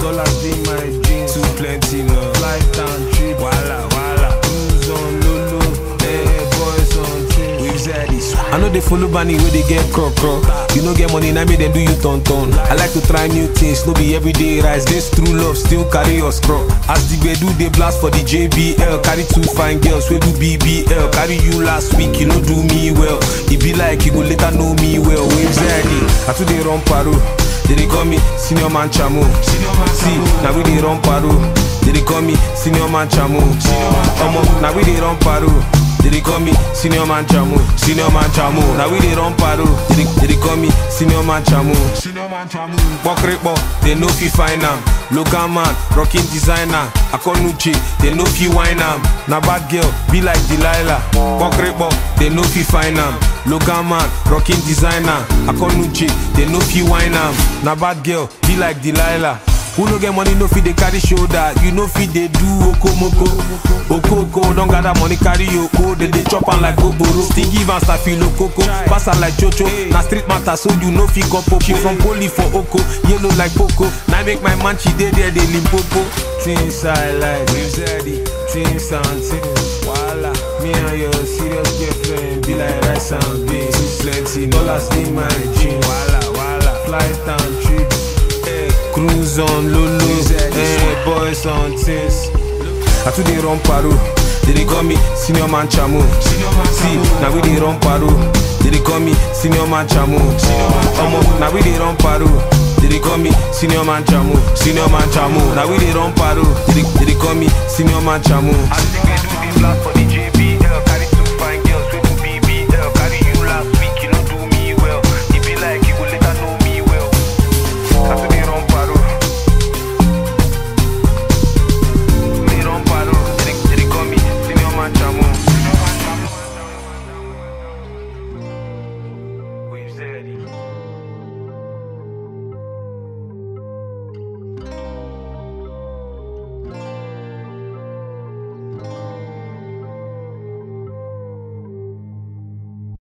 Dollars in my jeans. Too plenty now. Flight and trip. Wala, wala. Cruise on Lulu. Hey, boys on team. Waves at this. I know they follow Bunny where they get croc croc. You know get money, now me them do you ton ton. I like to try new things, no be everyday rise. This true love still carry us crop. As the do they blast for the JBL. Carry two fine girls, we do BBL. Carry you last week, you know do me well. It be like you go later know me well. Waves at it. I too they run paro. They dey call me senior man chamo. See, now we dey run paro. They dey call me senior man chamo. Omo, now we dey run paro. They dey call me senior man chamo, senior man chamo. Now we dey run paro. They dey, they dey call me senior man chamo. Senior man chamo. Pokrepo, they no fi find am. Local man, rocking designer. Akonuche, they no fi wine am. Na bad girl, be like Delilah. Pokrepo, they no fi find am. Local man, rocking designer. Akonuche, they no fi wine am. Na bad girl, be like Delilah. Who no get money no fit dey carry shoulder. You no fit dey do okomoko. Okoko don gather money carry oko. They dey chop am like gogoro. Still give am staphylococo. Pass am like chocho. Na street matter so you no fit cop She from poli for oko. Yellow like poco. Now make my man she dey there dey limpopo. Things I like. Waves ready. Things and things. Wala. Me and your serious girlfriend be like rice and beans. Too plenty. no. Dollars in my jeans. Wala wala. Flight and trip. Hey. Cruise on Lulu. Waves ready. Hey, boys on things. I too dey run paro. They dey call me senior man chamo. See, now we dey run paro. They dey call me senior man chamo. Omo, now we dey run paro. They dey call me senior man chamo, senior man chamo. Now we dey run paro. They dey, they dey call me senior man chamo. I think we do the blast for the